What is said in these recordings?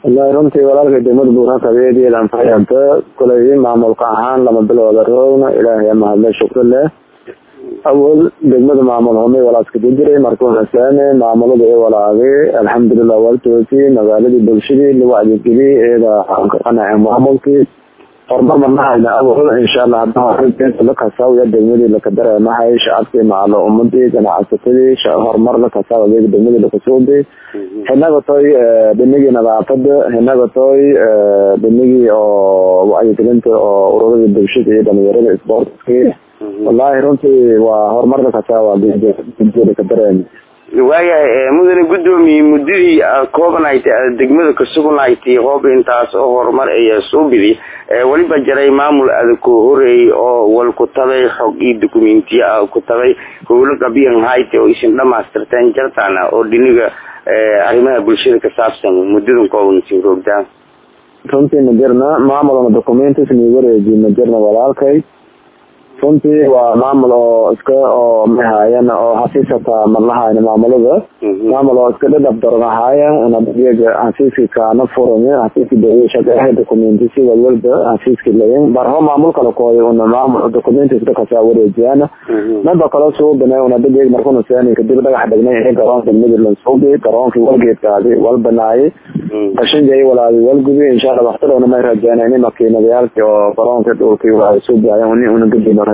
wallahi runtii walaalka degmada buurakabeediyeed anfayanta kulay maamulka ahaan lama bilooda roogna ilaahay mahadle shukri leh awal degmada maamul humay walaaska jiray markuu hasaane maamulada ee walaagay alxamdulilah waltoosi magaaladii bulshadii lagu adeeggeliyay iyada aan ka qanacay maamulkii horumar manahayna awal insha allah hadda lakasaawya degmadii lakadareemahay shacabkii maalo umadii ganacsatadii horumar lakasaw adeega degmadii lakasuubi hinaga toy dhinigii nadaafada hinaga toy dhinigii oo wacyigelinta oo ururadii bulshada iyo dhalinyarada sportskii wallahi runtii waa horumarka kasaawa ka dareem waayahay mudane guddoomiye muddadii koobanayt degmada kasugunaytay hoob intaas oo horumar ayaa soo bidi weliba jaray maamul adag ku horeeyay oo wal ku tabay xog iyo dokumentiya ah ku tabay howlo qabiyan hayte oo isin dhamaystirteen jartana oo dhiniga arrimaha bulshada ka saabsan muddadan kooban sii roogdaan runtii ma jirna maamulna documentis ni wareeji ma jirna walaalkay runtii waa maamul oo iska oo mahaayan oo xafiisata madlahayn maamulada maamul oo iska dhadhab daran ahaaya nabadiyaga xafiiski kaana furan xafiiski dawlada shaqeeyaha documentisi walwalba xafiiski layin barho maamul kala kooyo una maamul documentis dhakasaa wareejiyaan naba kala suubinay una dadeeg markuna seeni kadib dhagax dhignay ee garoonka midland suubi garoonkii walgeedkaadi wal banaayay qashinjay walaadi walgubi insha allah waqtidowna may rajeena ini makiinadayaalkii oo garoonka dhulkii waa suubiyayan uni una gadina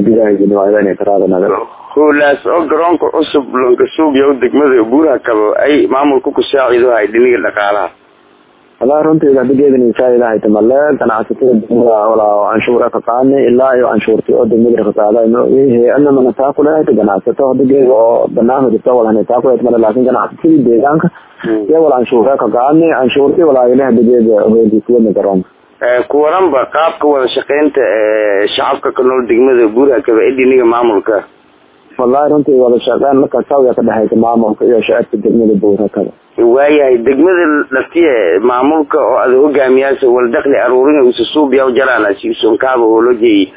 howlaas oo garoonka cusub lankasuubiya degmada buuraha kabo ay maamulka ku saacido hay dhiniga dhaqaalaha wallahi runtii hadigeedin saacidahay tamale ganacsatada degmada walaa canshuura ka qaani ilaa iyo canshuurti oo degmada ka qaada hay-adna mana taa kuleehay ganacsato hadigeeda oo barnaamij jirta walahana taa kuleehay male laakin ganacsatadii deegaanka iyo wala canshuura ka qaani canshuurti walaa ilaha hadigeeda hoolisiwana garoonka kuwaranba qaabka wada shaqeynta shacabka ka nool degmada buuraha kaba ee dhiniga maamulka wallahi runtii wada shaqeyn marka sawya ka dhexeysa maamulka iyo shacabka degmada buuraha kaba waayahay degmada laftiye maamulka oo ada hogaamiyaasa wal dakli aruurin usa suubiya jarana si sonkaaba hoolojay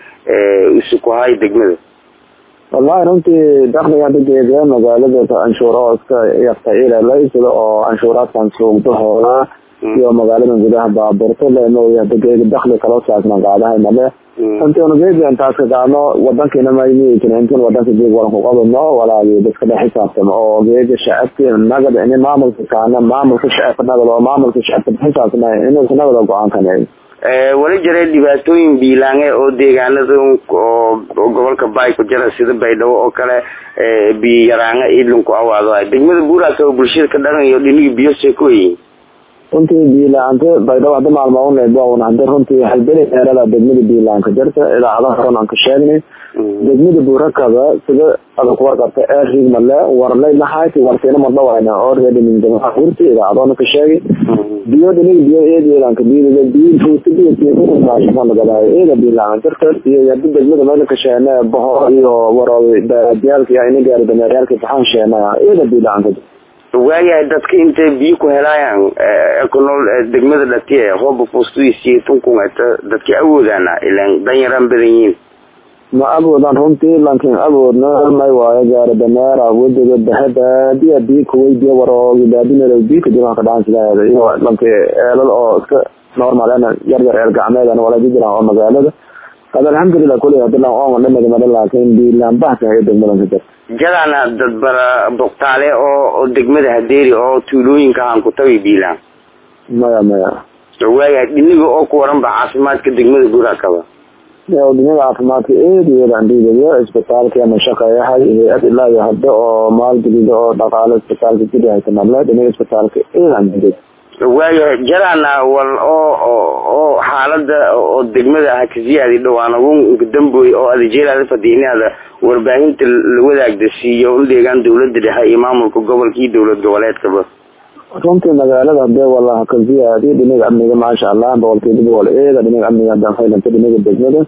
isu ku hay degmada wallahi runtii dakliga hadigeeda magaalada canshuura oo iska yarta ilalaysada oo canshuuraadkan suugdahooda iyo magaalada gudaha baaburto lema dageega dakli kaloo saasna qaadahay male runtii unageedi intaas ka qaadno wadankiina maymiikin intin wadanka jeeg walan ku qabano walaagi dadka dhex xisaabtamo oo geega shacabki nagad ini maamulka kaana maamulka shacabka nagad oo maamulka shacabka xisaabtama inuusa nagada go-aankan wali jiray dhibaatooyin biilaange oo deegaanada oo gobolka baay ku jira sida baydhabo oo kale biyo yaraanga idlinku awaado degmada buuraas oo bulshada ka dhaqanayo dhinigi biyo see ku weyiin runtii biilaanta baydhabo hadda maalma unleebn hada runtii halbeli meelada degmada biilaanka jirta idaacada horan aan ka sheegnay degmada buurakaba sida ada ku warqabta eerig male warlay lahayti warsiina madhawayna oo reedhiminjamaha hurti idaacadoona ka sheegay biyo dhiniga biyo eedeedanka biyo biyo fuuta biyo tiimaashaqanagadahay eeda biilaanka jirta iyo hada degmada meel ka sheene boho iyo waroobi diyaalka iyo ina gaari dameeryaalka baxaan sheena eeda biilaanka jirta waayahay dadka intay biyo ku helaayaan ku nool degmada dhatiye hooba fuustudiisiyo tunkunata dadka awoodaana ilan danyaraan badan yihiin ma awoodaan runtii laakiin awoodna may waayo gaari dameer awoodaga bahadaadiya biyo kuweydiya waroogi baadinero biyo kadib ka dhaansilaheeda iyo lanki eelal oo iska normal ana yar yar eel gacmeedana wala jiraan oo magaalada qad alxamdulilah kulli hadilan oonga dhamadi mada laakiin biilaan bahsan iyo degmadan ka jirta jadaana dad bara boktaale oo degmada hadeeri oo tuulooyinka aan ku tabi biilaan maya maya waayahay dhiniga oo ku waranba caafimaadka degmada buuraha kaba dhinaga caafimaadka eediyadandhiidayo isbitaalka ama shaqeeyahay hay-ad ilaa iyo hadda oo maalgelida oo dhaqaalo isbitaalka gudahaysa male dhinaga isbitaalka eedandhiidad waayahay jaraana wal oo oo xaalada oo degmada ah kasiyaadi dhawaan ugu damboy oo adajeelaada fadiinaada warbaahinta la wadaagda siiyo u deegaan dawlada dhexe iyo maamulka gobolka iyo dowlad goboleedkaba runtii magaalada hadee walaha ka ziyaadiyo dhinaga amniga maasha allah boqolkiiba boqol eeda dhinaga amniga danfaylanta dhinaga degmada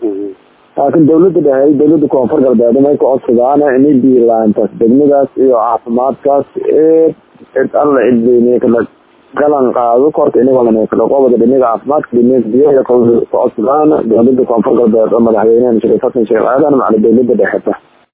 laakiin dawlada dhexe dawlada koonfur galbeed may ka codsadaan inay biilaantaas degmadaas iyo caafimaadkaas eed cid alla cidweyne kala galan qaado korka inagoo kala qobada dhinaga caafimaadka dhinaga biyaha ka codsadaan dawlada koonfur galbeed oo madaxweynehan sheekh xasan sheekh aadan macala dawlada dhexe